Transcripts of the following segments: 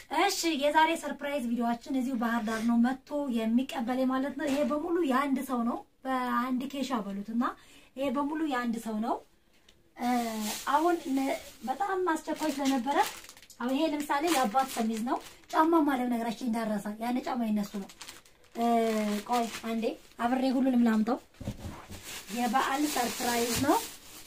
እሺ የዛሬ ሰርፕራይዝ ቪዲዮአችን እዚሁ ባህር ዳር ነው መጥቶ የሚቀበል ማለት ነው። ይሄ በሙሉ የአንድ ሰው ነው። በአንድ ኬሻ በሉት እና ይሄ በሙሉ የአንድ ሰው ነው። እ አሁን ነ- በጣም አስቸኳይ ስለነበረ አሁን ይሄ ለምሳሌ የአባት ሰሚዝ ነው። ጫማ ማለት ነገራችን እንዳረሳ ያን ጫማ የነሱ ነው። እ ቆይ አንዴ አብሬ ሁሉንም ላምጠው። የበዓል ሰርፕራይዝ ነው።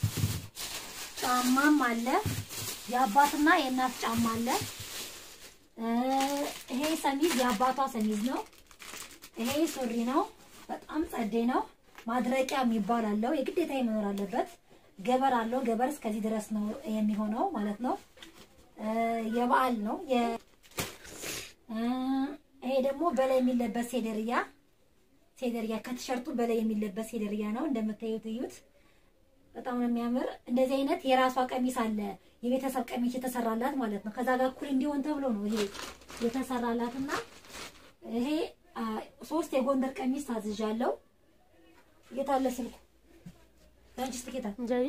ጫማም አለ። የአባትና የእናት ጫማ አለ። እ ይሄ ሰሚዝ የአባቷ ሰሚዝ ነው። ይሄ ሱሪ ነው። በጣም ጸዴ ነው። ማድረቂያ የሚባል አለው። የግዴታ መኖር አለበት። ገበር አለው። ገበር እስከዚህ ድረስ ነው የሚሆነው ማለት ነው። እ የበዓል ነው። የ- እ ይሄ ደግሞ በላይ የሚለበስ ሴደርያ ሴደርያ ከቲሸርቱ በላይ የሚለበስ ሴደርያ ነው። እንደምታዩት እዩት። በጣም ነው የሚያምር። እንደዚህ አይነት የራሷ ቀሚስ አለ። የቤተሰብ ቀሚስ የተሰራላት ማለት ነው። ከዛ ጋር እኩል እንዲሆን ተብሎ ነው ይሄ የተሰራላትና ይሄ አ፣ ሶስት የጎንደር ቀሚስ ታዝዣለሁ። የት አለ ስልኩ? አንቺ ስትኬታ እንጀሪ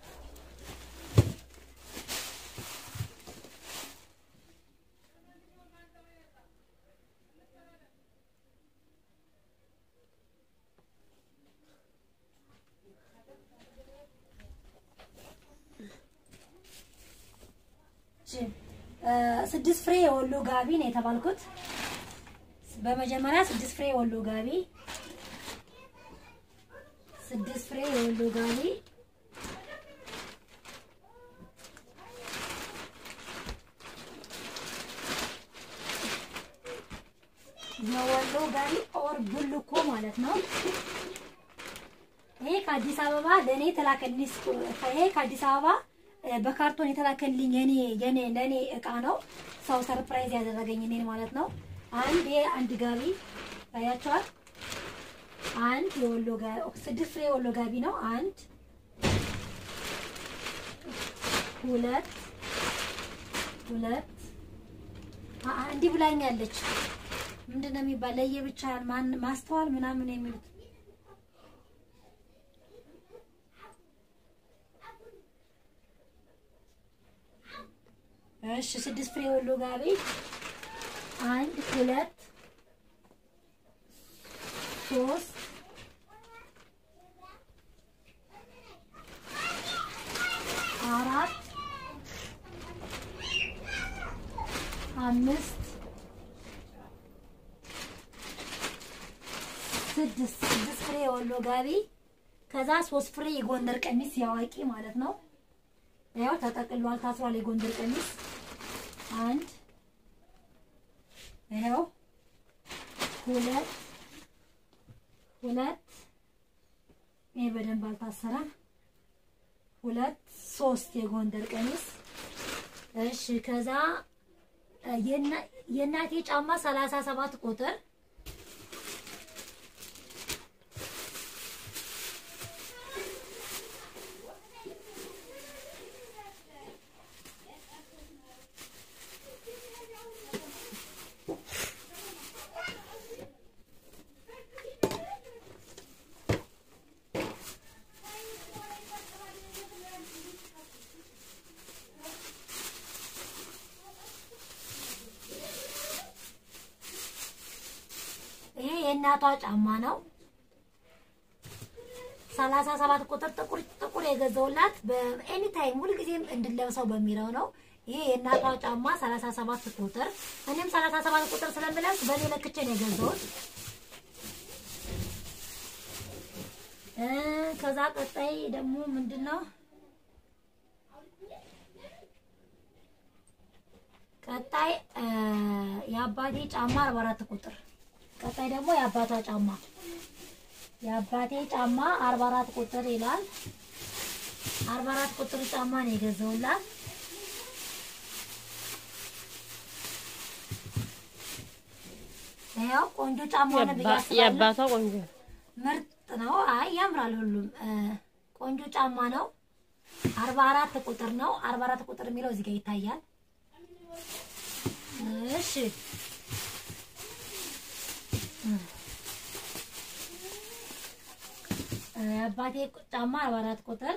እ፣ ስድስት ፍሬ የወሎ ጋቢ ነው የተባልኩት። በመጀመሪያ ስድስት ፍሬ የወሎ ጋቢ ስድስት ፍሬ የወሎ ጋቢ የወሎ ጋቢ ኦር ቡልኮ ማለት ነው። ይሄ ከአዲስ አበባ ለእኔ የተላከልኝ ስ- ይሄ ከአዲስ አበባ እ፣ በካርቶን የተላከልኝ የኔ የኔ ለእኔ እቃ ነው። ሰው ሰርፕራይዝ ያደረገኝ እኔን ማለት ነው። አንድ ይሄ አንድ ጋቢ ታያቸዋል። አንድ የወሎ ጋቢ ስድስት ፍሬ የወሎ ጋቢ ነው። አንድ ሁለት ሁለት አ- አ- እንዲህ ብላኛለች። ምንድን ነው የሚባል ለየብቻ ማን ማስተዋል ምናምን የሚሉት እሺ ስድስት ፍሬ ወሎ ጋቢ አንድ ሁለት ሶስት አራት አምስት ስድስት ስድስት ፍሬ የወሎ ጋቢ ከዛ ሶስት ፍሬ የጎንደር ቀሚስ ያዋቂ ማለት ነው። ያው ተጠቅሏል፣ ታስሯል። የጎንደር ቀሚስ አንድ ይኸው ሁለት ሁለት ይሄ በደንብ አልታሰረም። ሁለት ሶስት የጎንደር ቀሚስ እሺ። ከዛ እ፣ የና- የእናቴ ጫማ ሰላሳ ሰባት ቁጥር ይሄ የእናቷ ጫማ ነው። ሰላሳ ሰባት ቁጥር ጥቁር ጥቁር የገዛውላት በኤኒ ታይም ሁልጊዜም እንድለብሰው በሚለው ነው። ይሄ የእናቷ ጫማ ሰላሳ ሰባት ቁጥር እኔም ሰላሳ ሰባት ቁጥር ስለምለብስ በእኔ ለክቼ ነው የገዛሁት። እ ከዛ ቀጣይ ደግሞ ምንድን ነው? ቀጣይ እ የአባቴ ጫማ 44 ቁጥር ቀጣይ ደግሞ የአባቷ ጫማ የአባቴ ጫማ 44 ቁጥር ይላል። 44 ቁጥር ጫማ ነው የገዛውላት። ያው ቆንጆ ጫማ ነው ብዬ አስባለሁ። የአባቷ ቆንጆ ነው። ምርጥ ነው። አይ ያምራል። ሁሉም እ ቆንጆ ጫማ ነው። 44 ቁጥር ነው። 44 ቁጥር የሚለው እዚህ ጋር ይታያል። እሺ አባቴ ጫማ 44 ቁጥር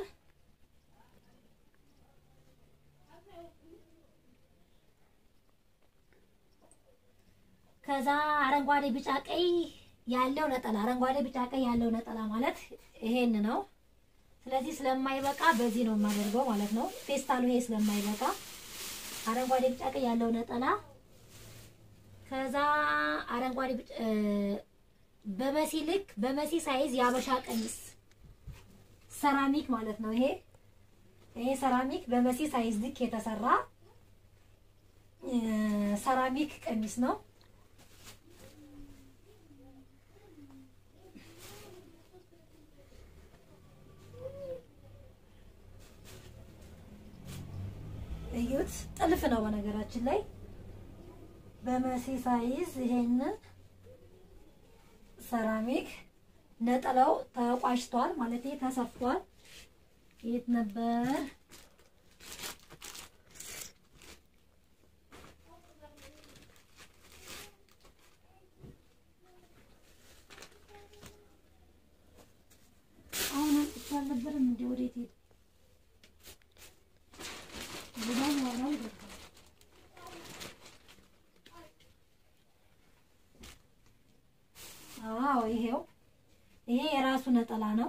ከዛ አረንጓዴ ቢጫ ቀይ ያለው ነጠላ አረንጓዴ ቢጫ ቀይ ያለው ነጠላ ማለት ይሄን ነው። ስለዚህ ስለማይበቃ በዚህ ነው የማደርገው ማለት ነው። ፌስታሉ ይሄ ስለማይበቃ አረንጓዴ ቢጫ ቀይ ያለው ነጠላ ከዛ አረንጓዴ ቢጫ በመሲ ልክ በመሲ ሳይዝ የአበሻ ቀሚስ ሰራሚክ ማለት ነው። ይሄ ይሄ ሰራሚክ በመሲ ሳይዝ ልክ የተሰራ ሰራሚክ ቀሚስ ነው። እዩት፣ ጥልፍ ነው በነገራችን ላይ በመሲ ሳይዝ ይሄንን ሰራሚክ ነጠላው ተቋጭቷል ማለት ተሰፍቷል። የት ነበር? አሁን አንጥቼ አልነበረም እንዴ? ወዴት ሄደ? ዝናብ ዋናው ይገባል። አዎ ይሄው ይሄ የራሱ ነጠላ ነው።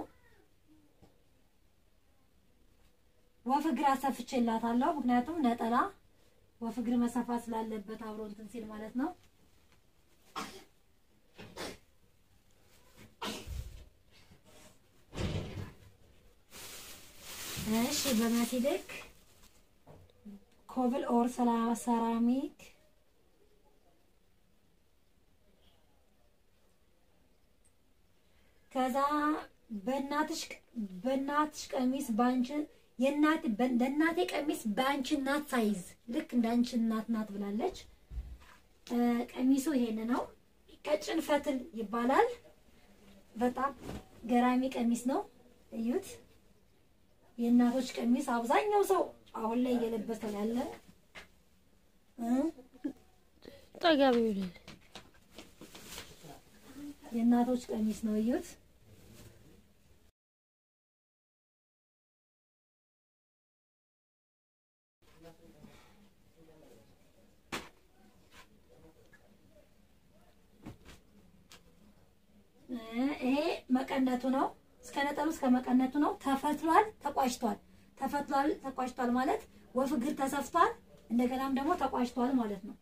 ወፍ እግር አሰፍቼላታለሁ። ምክንያቱም ነጠላ ወፍ እግር መሰፋት ስላለበት አብሮ እንትን ሲል ማለት ነው። እሺ በመሲ ልክ ኮብል ኦር ሰራሚክ ከዛ በእናትሽ በእናትሽ ቀሚስ ባንቺ የእናት በእናቴ ቀሚስ በአንቺ እናት ሳይዝ ልክ እንዳንቺ እናት ናት ብላለች። ቀሚሱ ይሄን ነው። ቀጭን ፈትል ይባላል። በጣም ገራሚ ቀሚስ ነው። እዩት። የእናቶች ቀሚስ አብዛኛው ሰው አሁን ላይ እየለበሰ ያለ ጠጋቢ ይውላል። የእናቶች ቀሚስ ነው። እዩት። ይሄ መቀነቱ ነው። እስከ ነጠሉ እስከ መቀነቱ ነው። ተፈትሏል፣ ተቋጭቷል። ተፈትሏል፣ ተቋጭቷል ማለት ወፍ እግር ተሰፍቷል፣ እንደገናም ደግሞ ተቋጭቷል ማለት ነው።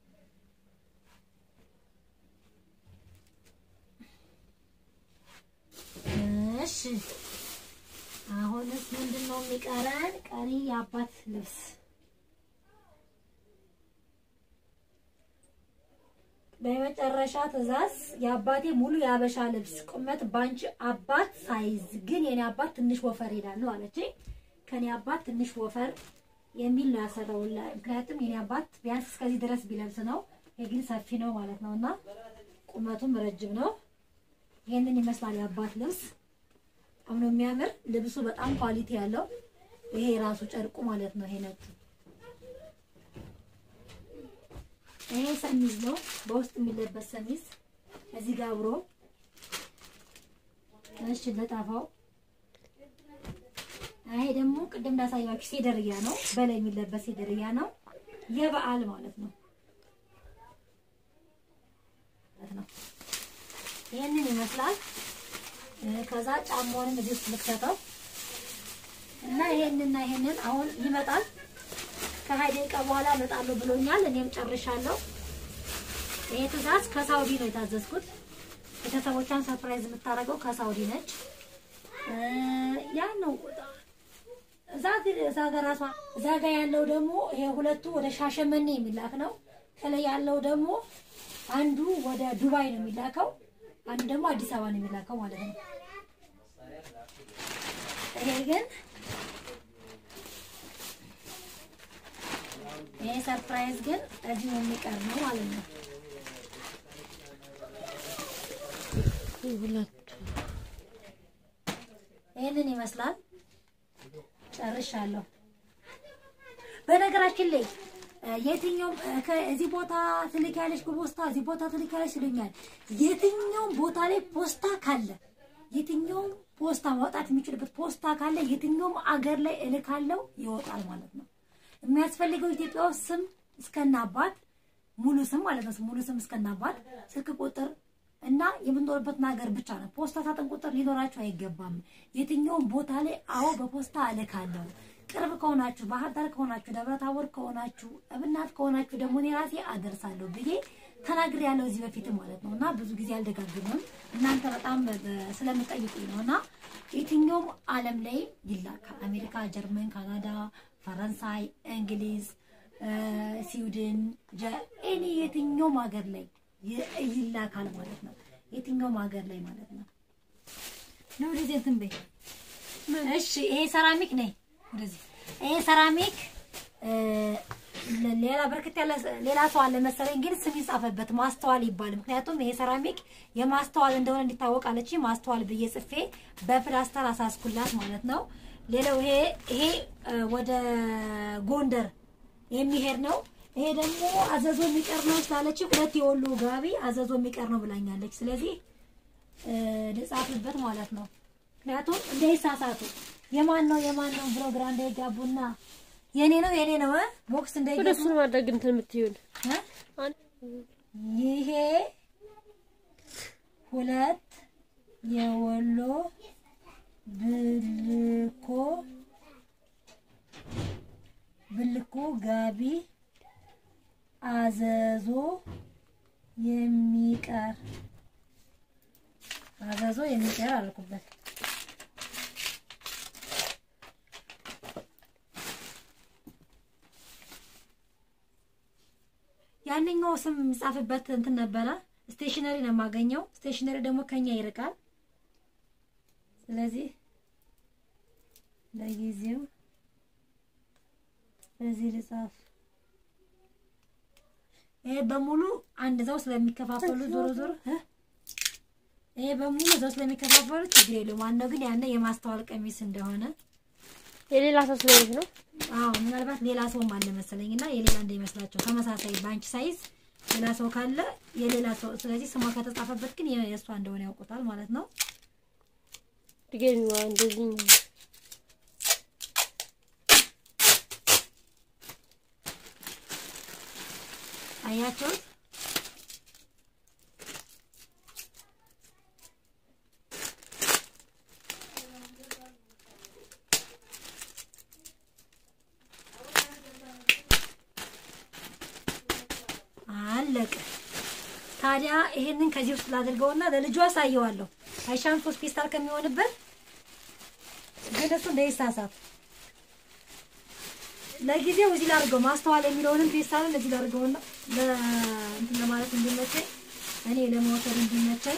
እሺ አሁንስ ምንድን ነው የሚቀረን? ቀሪ የአባት ልብስ በመጨረሻ ትዕዛዝ የአባቴ ሙሉ የአበሻ ልብስ ቁመት ባንቺ አባት ሳይዝ ግን የኔ አባት ትንሽ ወፈር ሄዳለሁ አለች። ከኔ አባት ትንሽ ወፈር የሚል ነው ያሰራው። ምክንያቱም የኔ አባት ቢያንስ እስከዚህ ድረስ ቢለብስ ነው፣ የግን ሰፊ ነው ማለት ነው እና ቁመቱም ረጅም ነው። ይሄንን ይመስላል የአባት ልብስ። በጣም ነው የሚያምር ልብሱ፣ በጣም ኳሊቲ ያለው ይሄ የራሱ ጨርቁ ማለት ነው። ይሄ ነጩ ይሄ ሰሚዝ ነው፣ በውስጥ የሚለበስ ሰሚዝ እዚህ ጋር አብሮ እሺ፣ ለጣፋው ይሄ ደግሞ ቅድም እንዳሳያችሁ ሴደርያ ነው፣ በላይ የሚለበስ ሴደርያ ነው፣ የበዓል ማለት ነው ነው። ይሄንን ይመስላል። ከዛ ጫማውንም እዚህ ውስጥ ልክተተው እና ይሄንና ይሄንን አሁን ይመጣል ከሀያ ደቂቃ በኋላ እመጣለሁ ብሎኛል። እኔም ጨርሻለሁ። ይሄ ትዕዛዝ ከሳውዲ ነው የታዘዝኩት። ቤተሰቦቿን ሰርፕራይዝ የምታደርገው ከሳውዲ ነች። ያ ነው እዛ እዛ ጋር ራሷ እዛ ጋር ያለው ደግሞ ይሄ ሁለቱ ወደ ሻሸመኔ የሚላክ ነው። ከላይ ያለው ደግሞ አንዱ ወደ ዱባይ ነው የሚላከው፣ አንዱ ደግሞ አዲስ አበባ ነው የሚላከው ማለት ነው። ይሄ ግን ይሄ ሰርፕራይዝ ግን እዚሁ የሚቀር ነው ማለት ነው። ሁለቱ ይህንን ይመስላል። ጨርሻለሁ። በነገራችን ላይ የትኛውም ከዚህ ቦታ ትልኪያለሽ በፖስታ እዚህ ቦታ ትልኪያለሽ ይሉኛል። የትኛውም ቦታ ላይ ፖስታ ካለ የትኛውም ፖስታ ማውጣት የሚችልበት ፖስታ ካለ የትኛውም አገር ላይ እልካለው ይወጣል ማለት ነው። የሚያስፈልገው ኢትዮጵያ ውስጥ ስም እስከነ አባት ሙሉ ስም ማለት ነው። ሙሉ ስም እስከናባል ስልክ ቁጥር እና የምንኖርበትን ሀገር ብቻ ነው። ፖስታ ሳጥን ቁጥር ሊኖራችሁ አይገባም። የትኛውም ቦታ ላይ አዎ በፖስታ እልካለሁ። ቅርብ ከሆናችሁ ባህር ዳር ከሆናችሁ ደብረ ታቦር ከሆናችሁ እብናት ከሆናችሁ ደግሞ እኔ ራሴ አደርሳለሁ ብዬ ተናግሬ ያለው እዚህ በፊት ማለት ነው። እና ብዙ ጊዜ አልደጋግምም እናንተ በጣም በ- ስለምጠይቁኝ ነው። እና የትኛውም ዓለም ላይ ይላካል። አሜሪካ፣ ጀርመን፣ ካናዳ፣ ፈረንሳይ፣ እንግሊዝ፣ እ፣ ስዊድን፣ ጀ- ኤኒ የትኛውም ሀገር ላይ ይ- ይላካል ማለት ነው። የትኛውም ሀገር ላይ ማለት ነው። ነው ወደዚህ እንትን በይ። እሺ ይሄ ሰራሚክ ነይ ወደዚህ። ይሄ ሰራሚክ እ፣ ለ- ሌላ በርከት ያለ ሌላ ሰው አለ መሰለኝ፣ ግን ስም ይጻፈበት ማስተዋል ይባል። ምክንያቱም ይሄ ሰራሚክ የማስተዋል እንደሆነ እንዲታወቅ አለች። ማስተዋል ብዬ ጽፌ በፕላስተር አሳስኩላት ማለት ነው። ሌላው ይሄ ይሄ እ፣ ወደ ጎንደር የሚሄድ ነው። ይሄ ደግሞ አዘዞ የሚቀር ነው ስላለች ሁለት የወሎ ጋቢ አዘዞ የሚቀር ነው ብላኛለች። ስለዚህ እ፣ ልጻፍበት ማለት ነው። ምክንያቱም እንዳይሳሳቱ የማን ነው የማን ነው ብሎ ግራ እንዳይጋቡና የኔ ነው የኔ ነው እ ቦክስ ወደ እንዳይገቡ እሱን ማድረግ እንትን የምትይውን እ? አን- ይሄ ሁለት የወሎ ብልኮ ብልኮ ጋቢ አዘዞ የሚቀር አዘዞ የሚቀር አልኩበት። ያንኛው ስም የሚጻፍበት እንትን ነበረ። ስቴሽነሪ ነው የማገኘው። ስቴሽነሪ ደግሞ ከኛ ይርቃል። ስለዚህ ለጊዜው በዚህ ልጻፍ። ይሄ በሙሉ አንድ እዛው ስለሚከፋፈሉ ዞሮ ዞሮ እ? ይሄ በሙሉ እዛው ስለሚከፋፈሉ ችግር የለውም። ዋናው ግን ያነ የማስተዋል ቀሚስ እንደሆነ የሌላ ሰው ስለሆነች ነው። አዎ ምናልባት ሌላ ሰውም አለ መሰለኝ እና የሌላ እንዳይመስላቸው ተመሳሳይ ባንች ሳይዝ ሌላ ሰው ካለ የሌላ ሰው ስለዚህ ስሟ ከተጻፈበት ግን የ- የእሷ እንደሆነ ያውቁታል ማለት ነው። ድገሚዋ እንደዚህ አያቸውት አለቀ። ታዲያ ይሄንን ከዚህ ውስጥ ላድርገውና ለልጁ አሳየዋለሁ። አይሻም ሶስት ፔስታል ከሚሆንበት ግን እሱ እንዳይሳሳት ለጊዜው እዚህ ላድርገው። ማስተዋል የሚለውንም ፔስታልን እዚህ ላድርገውና ለእንትን ለማለት እንዲመቸኝ እኔ ለመውሰድ እንዲመቸኝ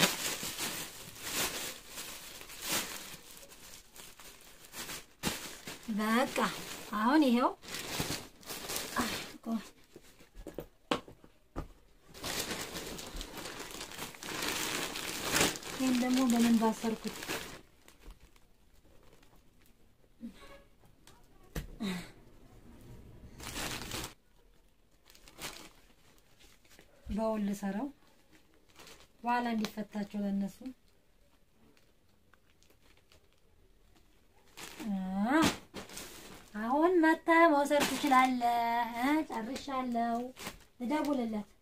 በቃ አሁን ይሄው አይ፣ ቆይ ይህን ደግሞ በምን ባሰርኩት? በውል ልሰራው በኋላ እንዲፈታቸው ለነሱ አ አሁን መተህ መውሰድ ትችላለህ። እ ጨርሻለሁ። ልደውልለት